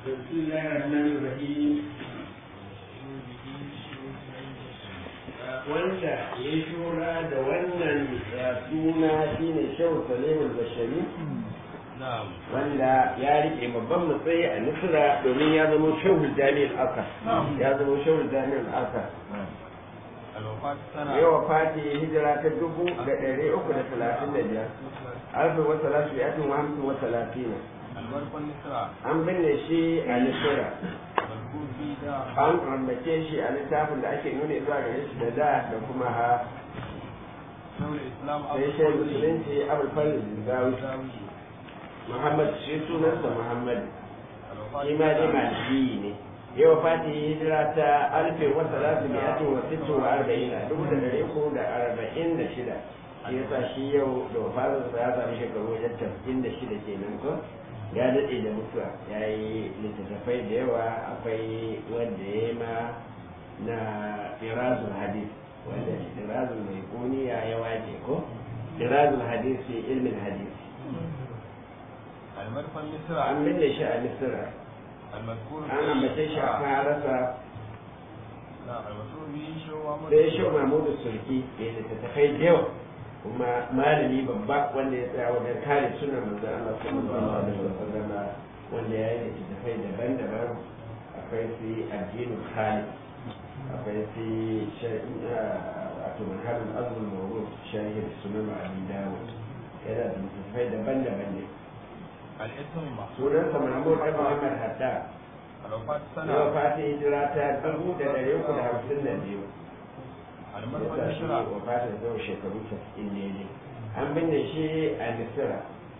بسم الله الرحمن الرحيم wanda ya shura da wannan suna shine shehu salimul bashari wanda ya rike babban matsayi a nusra domin ya zama shehu jami'in aka ya zama shehu jami'in aka yawa fati hijira ta dubu da ɗari uku da talatin da biyar alfi wa salatu ya tun hamsin wa talatin an binne shi a nisira an ambace shi a littafin da ake nuna zuwa gare shi da da da kuma ha sai shi musulunci abul falil gawi muhammad shi sunansa muhammad shi ma dai maliki ne yau fati hijira ta alfin wa salatu mi'atin wa sittin wa arba'in dubu da dari uku da arba'in da shida shi yasa shi yau da wafatarsa ya sami shekaru wajen tafkin da shida kenan ko ya daɗe da mutuwa ya yi littattafai da yawa akwai wanda ya yi ma na irazul hadis wanda irazul mai kuniya ya wace ko irazul hadis fi ilmin hadis an binne shi a misira an ambace shi a farasa sai shi mahmudu sulki ya littattafai da yawa kuma malami babba wanda ya tsaya wajen kare suna manzo Allah sallallahu alaihi wasallam wanda ya yi littattafai daban-daban akwai su addinin khalid akwai su wato manhajul azmul mawrud sharhi sunan abi dawud yana da littattafai daban-daban ne sunan sa mahmud ibn muhammad hatta yau fati hijira ta dubu da ɗari uku da hamsin da biyu yasa shi wafatin zau shekaru casa'in ne ne an binne shi a misira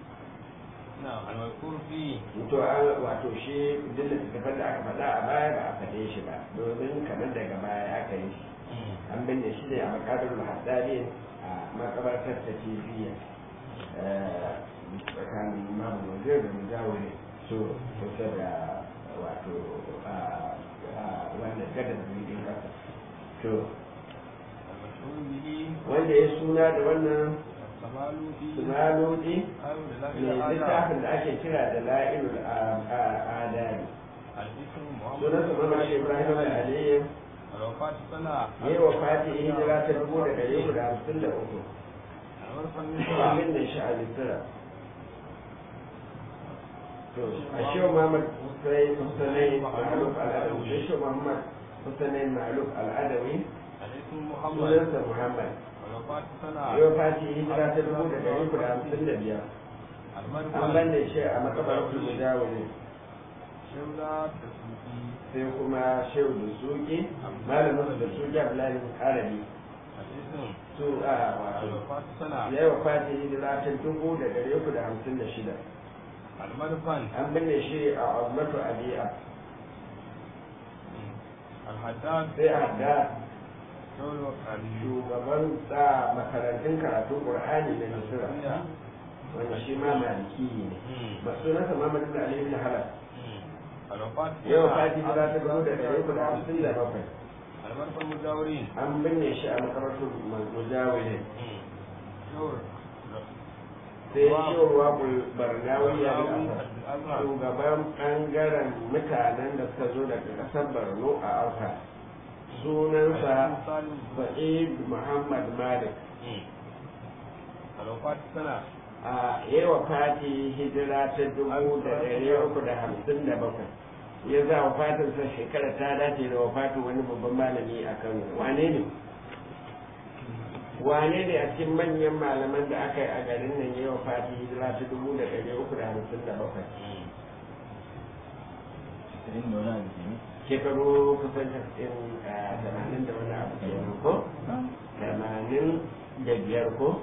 to an wato shi duk da tafiyar da aka faɗa a baya ba a faɗe shi ba domin kamar daga baya aka yi shi an binne shi ne a makadar haddari a makabartar ta tibiya tsakanin mamu wajen da mujawari so kusa da wato wanda gadar jirgin kasa to wanda ya suna da wannan sumalodi mai littafin da ake kira da la'ilul adari sunan su mama shi ibrahim aliyu ya yi wa fati hijira ta dubu da ɗari uku da hamsin da uku amin da shi a littara a shi wa muhammad husainai ma'aluf al'adawi da shi wa muhammad husainai ma'aluf al'adawi sunansa Muhammad. Yau fati hijira ta dubu da ɗari uku da hamsin da biyar. An banda shi a makabar kudu dawo ne. Sai kuma shehu da suki, malamin da suki Abdullahi Arabi. Su a wato. Yau fati hijira ta dubu da ɗari uku da hamsin da shida. An binne shi a Azmatu Abiya. Sai a Haddad shugaban sa makarantun karatun qur'ani da nasira wanda shi ma maliki ne masu nasa mamadu da alayhi da halal yau fati za ta gano da ɗari uku da hamsin da bakwai an binne shi a makarantar mujawirin sai shirwa barnawi ya shugaban ɓangaren mutanen da suka zo daga ƙasar borno a auka sunansa sa'id muhammad malik a yawa fati hijira ta dubu da ɗari uku da hamsin da bakwai ya za wafatinsa shekara ta dace da wafatin wani babban malami a kano wane ne wane ne a cikin manyan malaman da aka yi a garin nan yawa fati hijira ta dubu da ɗari uku da hamsin da bakwai shekaru kusan tasirin tamanin da wani abu kenan ko tamanin da biyar ko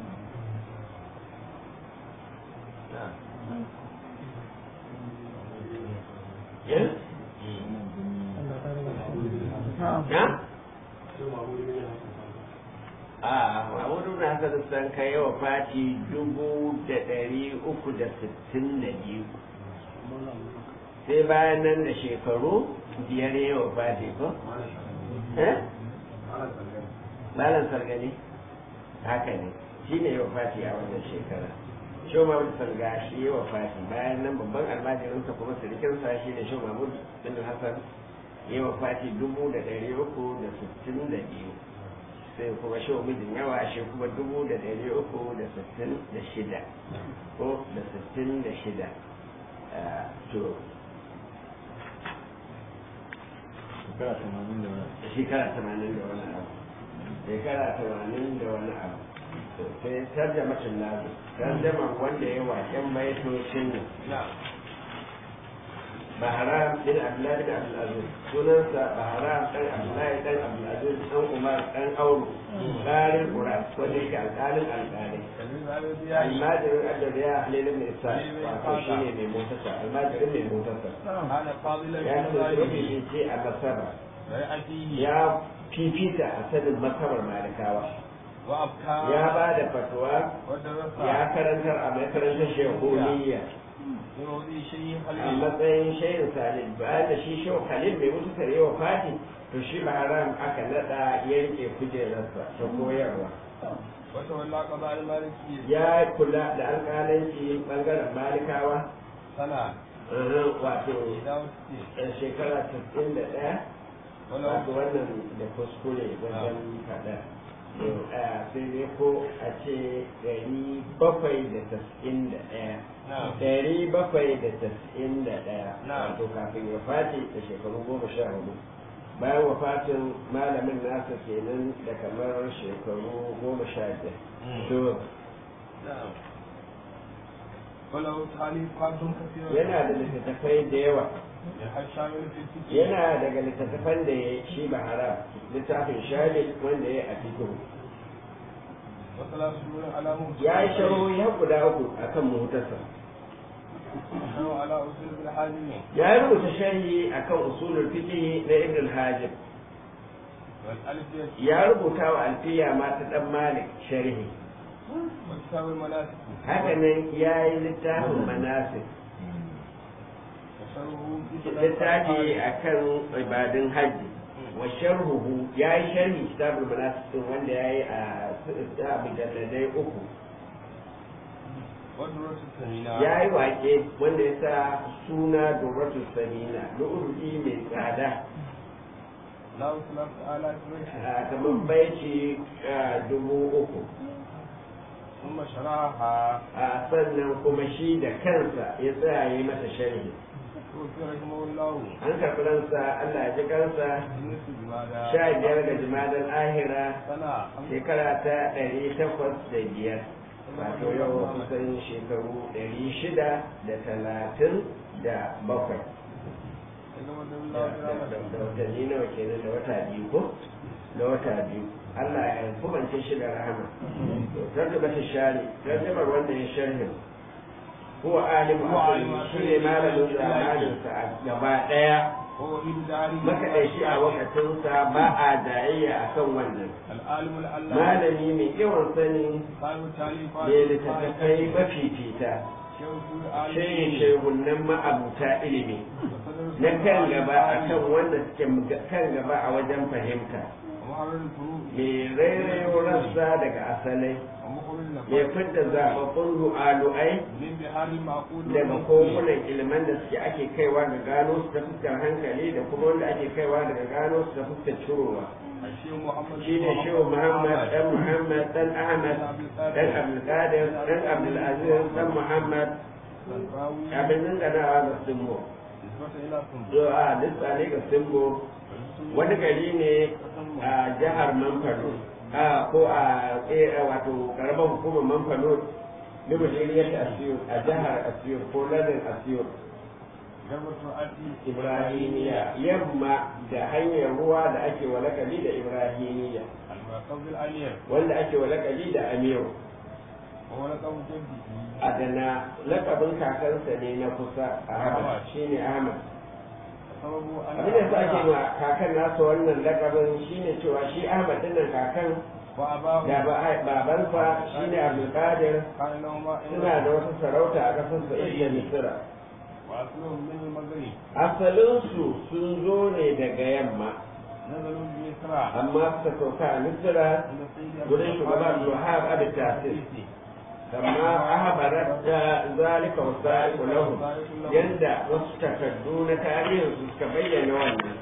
a mahmudu na haka san kai yawa fati dubu da ɗari uku da sittin da biyu sai bayan nan da shekaru biyar yawa fati ko? Malam sargani haka ne shi ne yawa fati a wannan shekara shi mahmud salga shi ya wafati bayan nan babban almajirinsa kuma sirikinsa shi ne shi mahmud bin hassan ya wafati dubu da ɗari uku da sittin da biyu sai kuma shi mijin yawa shi kuma dubu da ɗari uku da sittin da shida ko da sittin da shida to shekara tamanin da wani shekara tamanin da wani abu shekara tamanin da wani abu sai tarjamacin nazu tarjaman wanda ya waken baitocin nan Baharam bin Abdullahi bin Abdulaziz sunansa Baharam ɗan Abdullahi ɗan Abdulaziz ɗan Umar ɗan Auru ƙarin Qur'an wanda yake alƙalin alƙalai almajirin adariya halilin mai sa wato shi ne mai motarsa almajirin mai motarsa ya ce rufi ce a masara ya fifita a sanin masabar malikawa ya ba da fatuwa ya karantar a makarantar shehuniya a matsayin shayin salil bayan da shi shehu khalil mai mutu tare wa fati to shi ba haram aka nada ya rike kujerarsa ta koyarwa ya kula da alƙalanci ɓangaren malikawa wato shekara 91 wato wannan da kuskure wajen faɗa sai dai ko a ce ɗari bakwai da tas'in da ɗaya ɗari bakwai da tas'in da ɗaya wato kafin ya fati da shekaru goma sha hudu bayan wafatin malamin nasa kenan da kamar shekaru goma sha biyar to yana da littattafai da yawa yana daga littattafan da ya shi ba haram littafin shari wanda ya a fikihu ya yi sharo ya guda uku a kan muhutarsa ya yi rubuta sharhi a kan usulul fiqh na ibn hajib ya rubuta wa alfiya ma ta dan malik sharhi haka nan ya yi littafin manasik littafi a kan ibadun hajji wa sharhuhu ya yi sharhi kitabul manasik wanda ya yi a mujalladai uku ya yi wake wanda ya sa suna durratu samina lu'urdi mai tsada kamar baiti dubu uku a sannan kuma shi da kansa ya tsaya yi mata sharhi an karɓi ransa Allah ya ji kansa sha biyar ga jimadar ahira shekara ta ɗari takwas da biyar wato yau kusan shekaru ɗari shida da talatin da bakwai da watanni nawa kenan da wata biyu ko da wata biyu Allah ya kubance shi da rahama to tarjuma ta shari tarjumar wanda ya sharhin هو عالم shi ne malamin zamaninsa a gaba ɗaya makaɗaici a wakatinsa ba a jayayya a kan wannan malami mai yawan sani ne littattafai mafifita shehin shehunan ma'abuta ilimi na kan gaba a kan wanda suke kan gaba a wajen fahimta mai rairayo rassa daga asalai ya fidda zaɓaɓɓun ru'alu'ai daga kogunan ilman da suke ake kaiwa ga gano su ta fuskar hankali da kuma wanda ake kaiwa daga gano su ta fuskar cirowa shi ne shehu muhammad dan muhammad dan ahmad dan abdulkadir dan abdulaziz dan muhammad abin danganawa ga simbo a lissa ne ga simbo wani gari ne a jihar manfado a ko a wato karamar hukumar manfano da mashiriyar asiyur a jihar asiyur ko lardin asiyur ibrahimiya yamma da hanyar ruwa da ake walakali da ibrahimiya wanda ake walakali da amiru adana lakabin kakansa ne na kusa a shine ahmad abin da sa ake ma kakan nasa wannan lakabin shine cewa shi ahmad dinnan kakan da babansa shine abdulkadir suna da wasu sarauta a ƙasar sa'id da misira asalinsu sun zo ne daga yamma amma suka sauka a misira wurin shugaba abdulwahab abin tasir kama ahbarat da zalika wasaiqu lahum yanda wasu takaddu na tarihin su suka bayyana wannan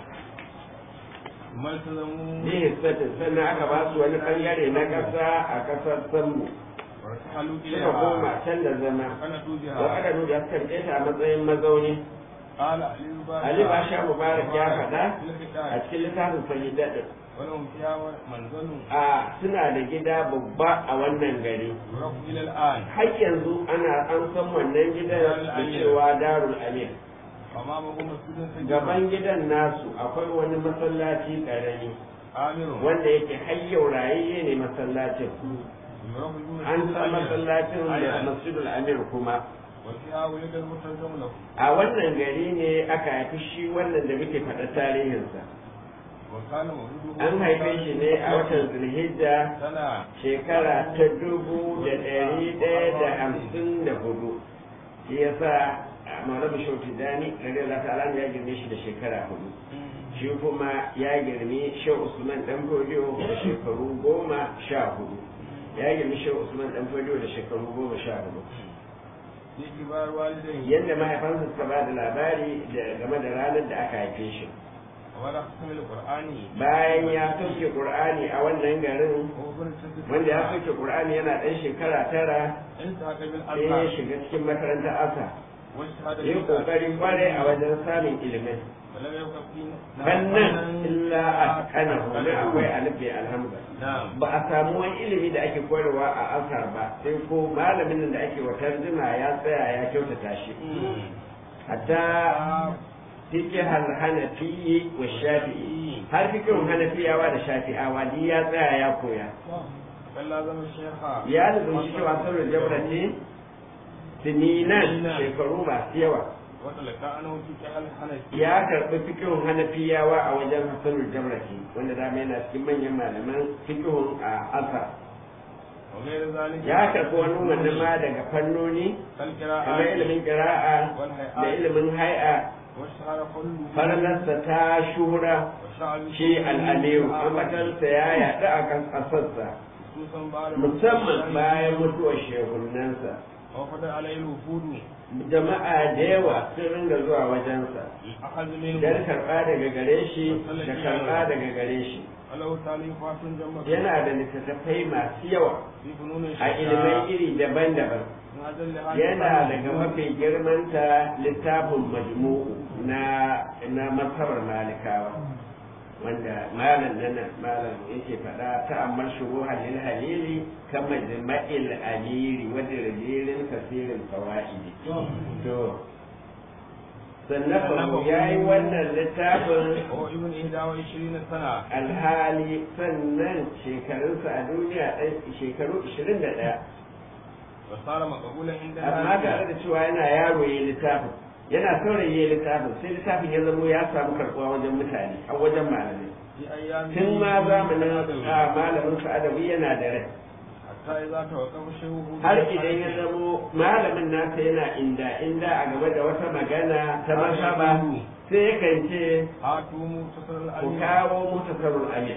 maltazamu ne hissatin sannan aka ba su wani bangare na ƙasa a ƙasar sammu wartahalu suka koma ilayha can da zama kana wa tubiha aka nuna suka rike ta a matsayin mazauni qala ali ba Ali Basha Mubarak ya faɗa a cikin littafin Sayyida din ولهم فيها منزل a suna da gida babba a wannan gari يعرف إلى الآن har yanzu ana an san wannan gidan da cewa Darul Amir أمامه مسجد سجد gaban gidan nasu akwai wani masallaci karami آمر wanda yake hayyau rayayye ne masallacin يعرف بمسجد an san الأمير. masallacin da أيضاً. masjidul amir kuma وفيها ولد المترجم له a wannan gari ne aka haifi shi wannan da muke faɗa tarihinsa وكان مولده an haife shi ne a watan zulhijja سنة shekara ta dubu da ɗari ɗaya da hamsin da hudu shi ya sa maulama shauti dani radiyallahu ta'ala ya girme shi da shekara hudu shi kuma ya girme shehu usman dan fodiyo da shekaru goma sha hudu ya girme shehu usman dan fodiyo da shekaru goma sha hudu في كبار والديه yadda mahaifansa suka ba da labari da game da ranar da aka haife shi ولا قسم القرآن bayan ya sauke qur'ani a wannan garin هو ابن السجد wanda ya sauke qur'ani yana ɗan shekara tara انتهى sai ya بالألقاب shiga cikin makarantar asa واجتهد yi في kokari kwarai a wajen samun ilimin ولم يبق فيه fannan illa a kana wani akwai alifi alhamdu نعم ba a samu wani ilimi da ake koyarwa a asar ba sai ko malamin nan da ake wa tarjuma ya tsaya ya kyautata shi hatta fiqh al-hanafi wa shafi'i har fiqhun hanafiyawa da shafi'awa ni ya tsaya ya koya بل لازم الشيخ ya lubunci cewa sauran jaurati sininan shekaru masu yawa وتلقى أنه في كهل حنفي ya karɓi fikihun hanafiyawa a wajen hasanul jamrati wanda dama yana cikin manyan malaman fikihun a asa وغير ذلك ya karɓi wani wannan ma daga fannoni كالقراءة kamar ilimin ƙira'a da ilimin hai'a والشهر كله farnarsa ta shura وشعب shi al'aliyu ambatarsa ya yaɗu a kan ƙasarsa خصوصا بعد musamman bayan mutuwar shehunansa وفد عليه الوفود jama'a da yawa sun ringa zuwa wajensa الأخذ منه don karɓa daga gare shi da karɓa daga gare shi وله تاليفات جمة yana da littattafai masu yawa في فنون a ilimai iri daban-daban من أجل هذه yana الفنون daga mafi girmanta littafin majmu'u na na mazhabar malikawa wanda malam nan malam yake faɗa ta amma shuru halil halili kama jama'il amiri wadda rajilin kasirin fawaidi to sannan ya yi wannan littafin وهو ابن إحدى وعشرين سنة alhali sannan shekarunsa a duniya ɗan shekaru 21 وصار مقبولا عند amma tare da cewa yana yaro ya littafin yana saurayi ya littafin sai littafin ya zamo ya samu karɓuwa wajen mutane a wajen malamai في أيام tun ma zamanin a malamin sa'adawi yana da rai حتى إذا توقف شيخه har idan ya zamo malamin nasa yana inda inda a game da wata magana ta masaba sai yakan ce هاتوا مختصر ku الأمير kawo mutasarrul amir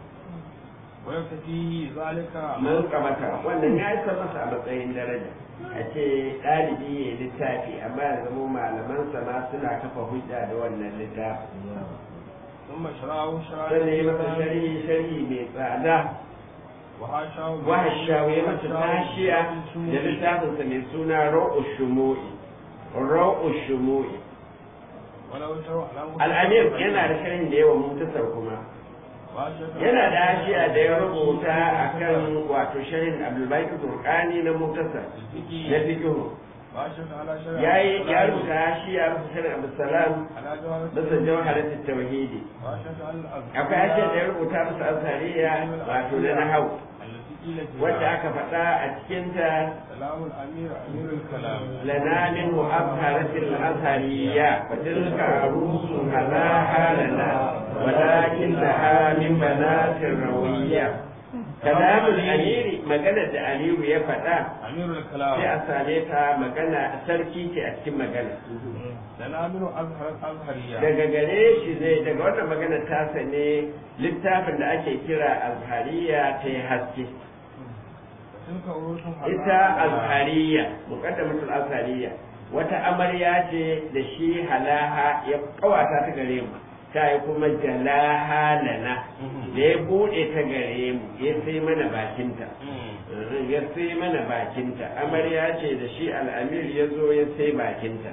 ويكفيه ذلك mun kamata wannan ya isa masa a matsayin daraja a ce ɗalibi ya yi littafi amma ya zamo malamansa ma suna kafa hujja da wannan littafi ثم شرعه شرعا sannan ya masa sharhi sharhi mai tsada وحاشاه wahashawu ya masa tashiya da littafinsa mai suna ra'u shumu'i ra'u shumu'i ولو شرع على al'amir yana da sharhin da yawa mutasar kuma yana da hashiya da ya rubuta akan wato sharhin abdulbaki turkani na mutasar na fikihu واشهد على شرع ya yi ya rubuta hashiya masa sharhin abdulsalam على جوهر masa jawharatul tauhidi واشهد على الأذكار akwai hashiya da ya rubuta masa azhariya wato na nahau التي قيل فيها wacce aka faɗa a cikinta كلام الأمير أمير الكلام لنا منه أظهرت الأزهرية فتلك عروس هلاها لنا ولكن لها من بنات الروية كلام الأمير مجنة أليو يفتح أمير sai الكلام a same ta magana sarki ce a cikin magana لنا منه أظهر الأزهرية daga gare shi zai daga wannan magana tasa ne littafin da ake kira azhariya ta yi haske تلك عروس ita azhariya muqaddamatul azhariya wata amarya ce da shi halaha ya kawata ta gare mu ta yi kuma jalaha lana da ya bude ta gare mu ya sai mana bakinta ya sai mana bakinta amarya ce da shi al'amir ya zo ya sai bakinta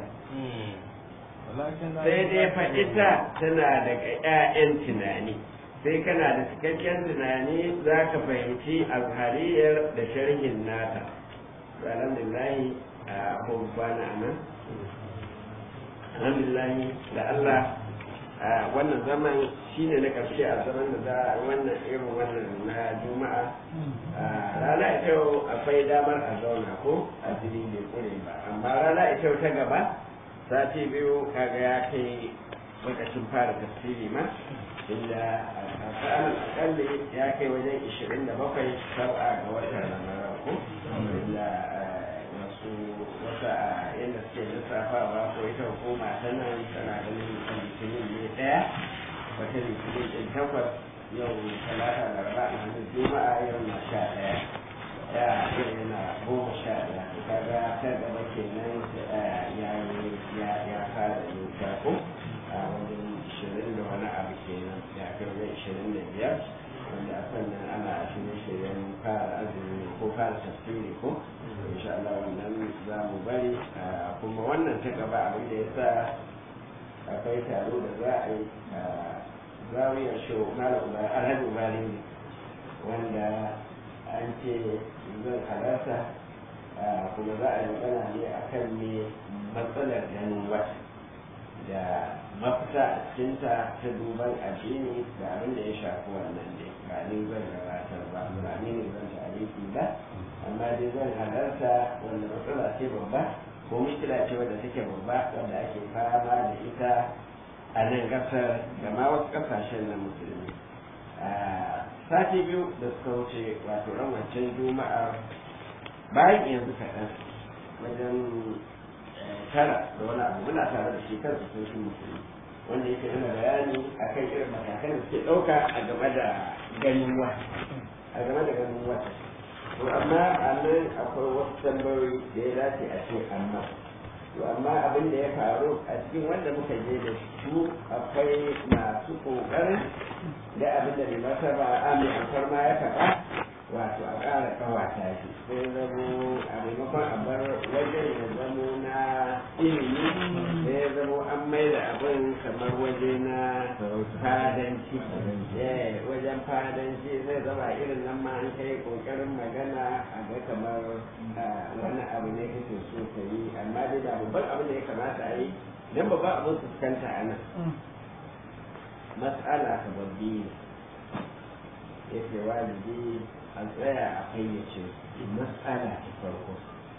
ولكن sai dai faɗita tana daga 'ya'yan tunani sai kana da cikakken tunani za ka fahimci azhariyar da sharhin nata alhamdulillah a kwana a nan alhamdulillah da Allah a wannan zaman shine na ƙarshe a zaman da za a wannan irin wannan na juma'a a rana ita yau akwai damar a zauna ko a jini bai kure ba amma rana ita yau ta gaba sati biyu kaga ya kai lokacin fara tafsiri ma inda a sa'an akalli ya kai wajen ishirin da bakwai sau'a ga watan ramadan ko inda wasu wata yadda suke lissafawa ko ita hukuma ta nan tana ganin litinin ne ɗaya wata litinin ɗin takwas yau talata laraba alhamis juma'a yau na sha ɗaya ya yana goma sha ɗaya kaga ta gaba kenan ya ya ya fara yin ko a wajen ishirin da wani abu kenan ya kai wajen ishirin da biyar wanda a sannan ana shirye-shiryen fara azumi ko fara tafsiri ko insha Allah wannan za mu bari kuma wannan ta gaba abin da ya sa akwai taro da za a yi a zawiyar show malam alhaji ubali ne wanda an ce zan halarta kuma za a yi magana ne akan me matsalar ganin wata da mafita a cikinta ta duban addini da abin da ya shafi wannan ne ba ni zan gabatar ba ba ni ne zan tariki ba amma dai zan halarta wanda matsala ce babba ko mishkila ce wadda take babba wanda ake fama da ita a nan kasar da ma wasu kasashen na musulmi sati biyu da suka wuce wato ran wancan juma'ar bayan yanzu kaɗan wajen tara da wani abu muna tare da shi kansa sun shi musulmi wanda yake nuna bayani akan irin matakan da suke ɗauka a game da ganin wata a game da ganin wata to amma a nan akwai wasu tambayoyi da ya dace a ce amma to amma abin da ya faru a cikin wanda muka je da su akwai masu ƙoƙarin da abin da mai martaba a mai alfarma ya faɗa wato a ƙara ƙawata shi sai zamo a maimakon a bar wajen ya zamo na ilimi sai ya zamo an mai da abin kamar waje na fadanci wajen fadanci zai zama irin nan ma an kai ƙoƙarin magana a ga kamar wani abu ne kake so ka yi amma dai da babban abin da ya kamata a yi don babban abin fuskanta a nan mas'ala ta babbi yake wajibi a tsaya a fayyace matsala ta farko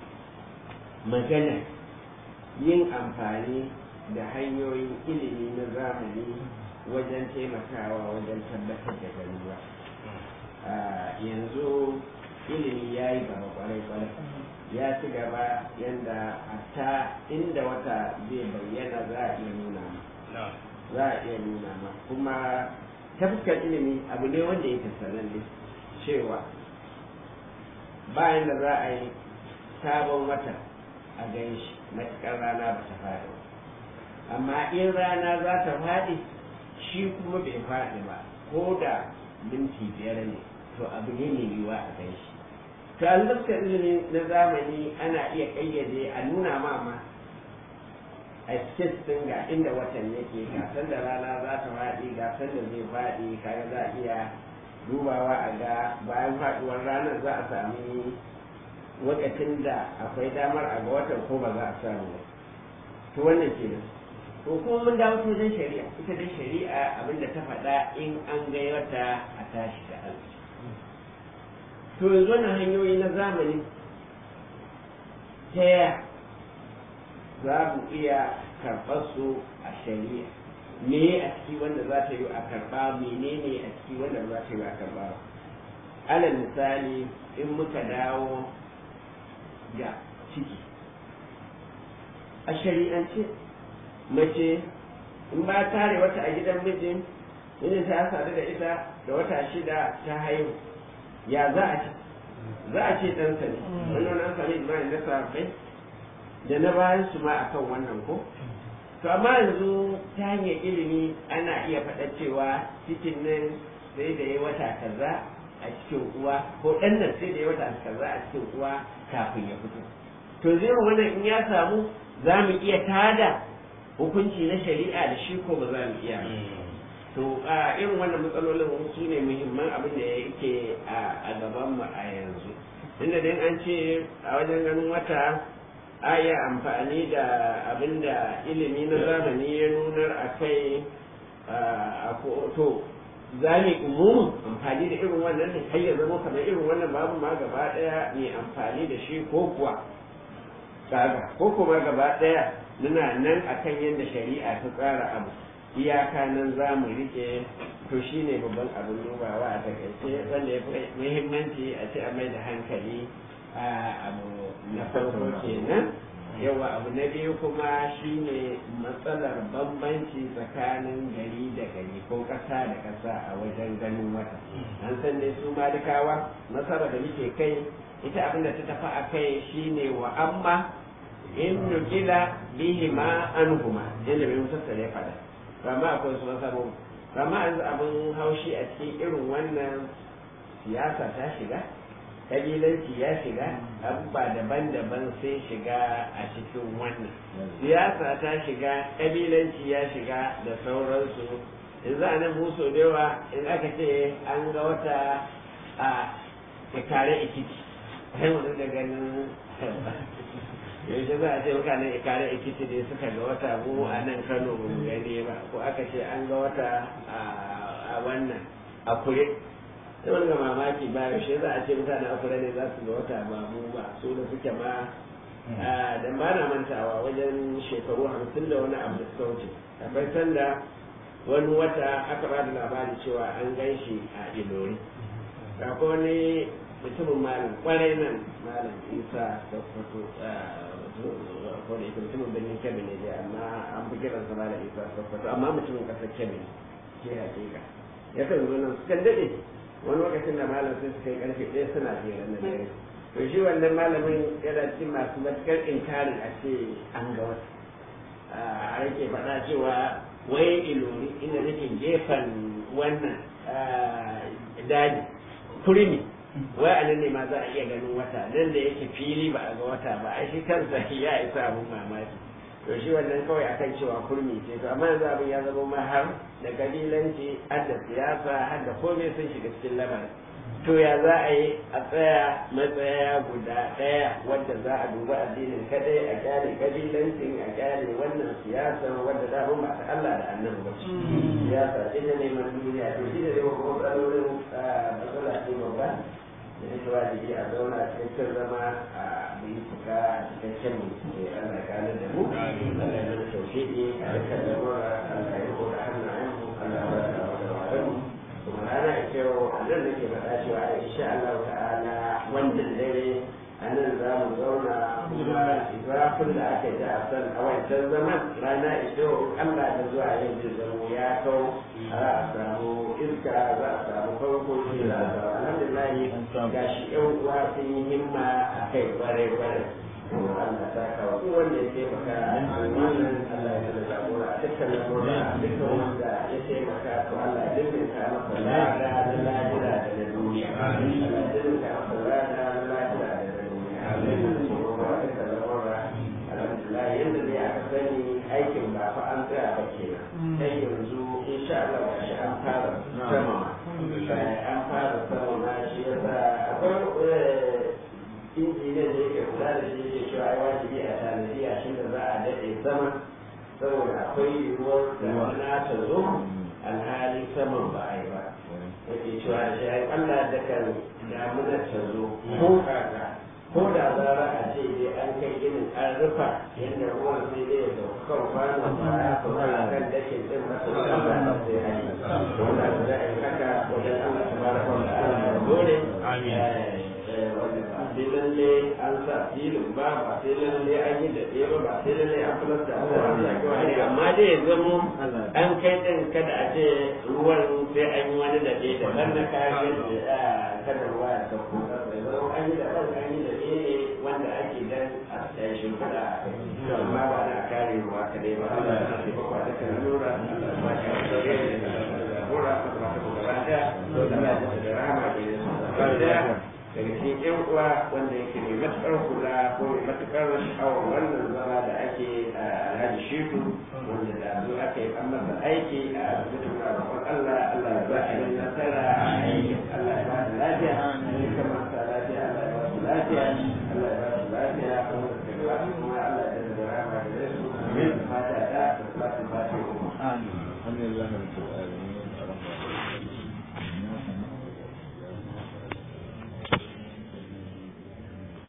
magana yin amfani da hanyoyin ilimi na zamani wajen taimakawa wajen tabbatar da garuwa yanzu ilimi ya yi gaba kwarai-kwarai ya ci gaba yadda hatta inda wata zai bayyana za a iya nuna ma za a iya nuna ma kuma ta fuskar ilimi abu ne wanda yake sananne cewa bayan da za a yi sabon wata a gan shi matuƙar rana ba ta faɗi ba amma in rana za ta faɗi shi kuma bai faɗi ba ko da minti biyar ne to abu ne mai yiwuwa a gan shi to a fuskar ilimi na zamani ana iya ƙayyade a nuna ma ma a cikin ga inda watan yake gasar da rana za ta faɗi gasar da zai faɗi kaga za a iya dubawa a ga bayan faɗuwar ranar za a sami lokacin da akwai damar a ga watan ko ba za a samu ba to wannan ke nan to kuma mun dawo wajen shari'a ita dai shari'a abinda ta faɗa in an ga wata a tashi da arziki to yanzu wannan hanyoyi na zamani ta yaya za mu iya karɓar su a shari'a me a ciki wanda za ta yi a karɓa menene a ciki wanda za ta yi a karɓa alal misali in muka dawo da ciki a shari'ance mace in ba tare wata a gidan mijin mijin ta sadu da ita da wata shida ta haihu ya za a ci za a ce ɗansa ne wannan an sami ijma'i na sahabbai da na bayan su ma akan wannan ko to amma yanzu ta hanyar ilimi ana iya faɗa cewa cikin nan sai da ya wata kaza a cikin uwa ko ɗan nan sai da ya wata kaza a cikin uwa kafin ya fito to zai wannan in ya samu za mu iya tada hukunci na shari'a da shi ko ba za mu iya to a irin wannan matsalolin su ne muhimman abin da yake a gaban mu a yanzu inda dai an ce a wajen ganin wata a yi amfani da abin da ilimi na zamani ya nunar a kai a to za mu umumin amfani da irin wannan ne har ya zama kamar irin wannan babu ma gaba daya mai amfani da shi ko kuwa kaga ko kuma gaba daya muna nan akan yadda shari'a ta tsara abu iyaka nan za mu rike to shi ne babban abin dubawa a takaice wanda ya fi muhimmanci a ce a mai da hankali a abu na farko kenan yawa abu na biyu kuma shine matsalar bambanci tsakanin gari da gari ko ƙasa da ƙasa a wajen ganin wata an san dai su malikawa nasara da muke kai ita abin da ta tafi a kai shine wa amma in nukila bihi ma anhuma yadda bai musassar ya fada amma akwai su masaro amma yanzu abin haushi a cikin irin wannan siyasa ta shiga kabilanci ya shiga abubuwa daban-daban sai shiga a cikin wannan siyasa ta shiga kabilanci ya shiga da sauransu yanzu a nan muso da yawa in aka ce an ga wata a ikare ikiti sai wani da ganin yaushe za a ce mutanen ikare ikiti ne suka ga wata mu a nan kano ba mu gani ba ko aka ce an ga wata a wannan a kure sai wani ga mamaki ba yaushe za a ce mutane a kure ne za su ga wata ba mu ba su da suke ma da ba na mantawa wajen shekaru hamsin da wani abu da suka wuce akwai sanda wani wata aka ba da labari cewa an gan shi a ilori akwai wani mutumin malam kwarai nan malam isa da fito ko da mutumin birnin kebbi ne dai amma an fi kiran sa malam isa da fito amma mutumin kasar kebbi ne ke hakika ya kan zo nan sukan daɗe wani lokacin da malam sai suka yi karfe ɗaya suna jera na dare to shi wannan malamin yana cikin masu matukar inkarin a ce an ga wata a yake faɗa cewa wai ilori inda nake gefen wannan daji kurmi wai a nan ne ma za a iya ganin wata nan da yake fili ba a ga wata ba ai shi kansa ya isa abun mamaki to shi wannan kawai akan cewa kurmi ce to amma yanzu abin ya zama ma har da kabilanci har da siyasa har da komai sun shiga cikin lamarin to ya za a yi a tsaya matsaya guda ɗaya wadda za a duba addinin kadai a kyale kabilancin a kyale wannan siyasa wadda da ba ta Allah da annabi ba siyasa ce ta neman duniya to shi da zai kuma matsalolin matsala ce babba da ita wajibi a zauna a cikakken zama a yi fuka a cikakken mutum Allah ya kare da mu Allah ya nuna tauhidi a rikar da mura Allah ya ko da hannayenmu Allah ya rasa wa da mu kuma rana ita yau a nan nake faɗa cewa insha Allah ta'ala wannan dare a nan za mu zauna kuma zafin da aka ji a san a wancan zaman rana ita yau Allah da zuwa yau zai zama ya kau za a samu iska za a samu farko shi za a samu alhamdulillah ga shi yan uwa sun yi himma a kai kwarai kwarai Allah ta kawo duk wanda ya taimaka a wannan Allah ya da jagora a dukkan lamura a dukkan wanda ya taimaka to Allah ya dinka masa lada na lahira da na duniya Allah ya dinka masa lada na lahira da na duniya amin kuma a dukkan lamura alhamdulillah yanda dai aka sani aikin ba fa an tsaya ba kenan sai yanzu insha Allah ga shi an fara sama an fara sama shi yasa akwai injiniyan da yake kula da shi yake cewa ai wajibi a tanadi a shi da za a daɗe sama saboda akwai yiwuwar damuna ta zo alhali saman ba a yi ba yake cewa shi ai Allah da kan damuna ta zo ko kaka ko da zara a ce dai an kai irin an rufa yadda ruwan sai dai ya sauka kan kwanon ba ya kuma a kan dakin din ba su Allah ba sai a yi wanda za a yi haka wajen Allah ta baraka wa ta'ala dole Amin. sai lalle an sa filin ba ba sai lalle an yi da ɗaya ba ba sai lalle an fulasta ba ba sai kawai amma dai ya zamo an kai din kada a ce ruwan sai an yi wani da da ban na kayan da kada ruwa ya sauko kasa ya zama an yi da ban an yi da ne wanda ake dan a tsaye shimfiɗa a kai amma ba na kare ruwa kadai ba Allah ya tafi ba da kan lura Allah ya ba shi da gare da jagora a ba ta gaba daya Allah ya da rahama da ya sa daga cikin yan uwa wanda yake mai matuƙar kula ko mai matuƙar sha'awar wannan zama da ake a alhaji shifu wanda da zo aka yi an masa aiki a asibitin roƙon Allah Allah ya ba shi nasara a aikin Allah ya ba shi lafiya ne kamar sa lafiya Allah ya ba shi lafiya Allah ya ba shi lafiya kuma da gaba kuma Allah ya da rahama da su amin fata da salatu fatiha Alhamdulillah.